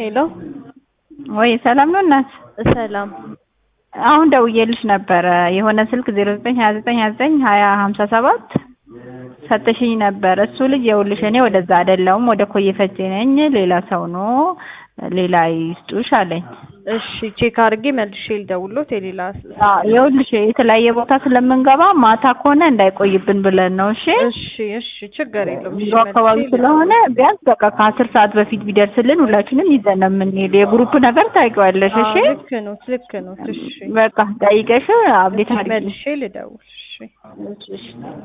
ሄሎ ወይ ሰላም ነው እናት? ሰላም። አሁን ደውዬልሽ ነበረ የሆነ ስልክ ዜሮ ዘጠኝ ሀያ ዘጠኝ ሀያ ዘጠኝ ሀያ ሀምሳ ሰባት ሰጥሽኝ ነበር። እሱ ልጅ የውልሽ እኔ ወደዛ አይደለሁም ወደ ኮዬ ፈጬ ነኝ። ሌላ ሰው ነው ሌላ ይስጡሽ አለኝ። እሺ ቼክ አድርጌ መልሼ ልደውልሎት የሌላ ይኸውልሽ የተለያየ ቦታ ስለምንገባ ማታ ከሆነ እንዳይቆይብን ብለን ነው። እሺ እሺ እሺ ችግር የለውም። እሺ ቢሮ አካባቢ መልሼ ስለሆነ ቢያንስ በቃ ከአስር ሰዓት በፊት ቢደርስልን ሁላችንም ይዘን ነው የምንሄድ። የግሩፕ ነገር ታውቂዋለሽ። እሺ አዎ፣ ልክ ነው ልክ ነው። እሺ በቃ ጠይቀሽ አብዴት አድርጊ። መልሼ ልደውል። እሺ እሺ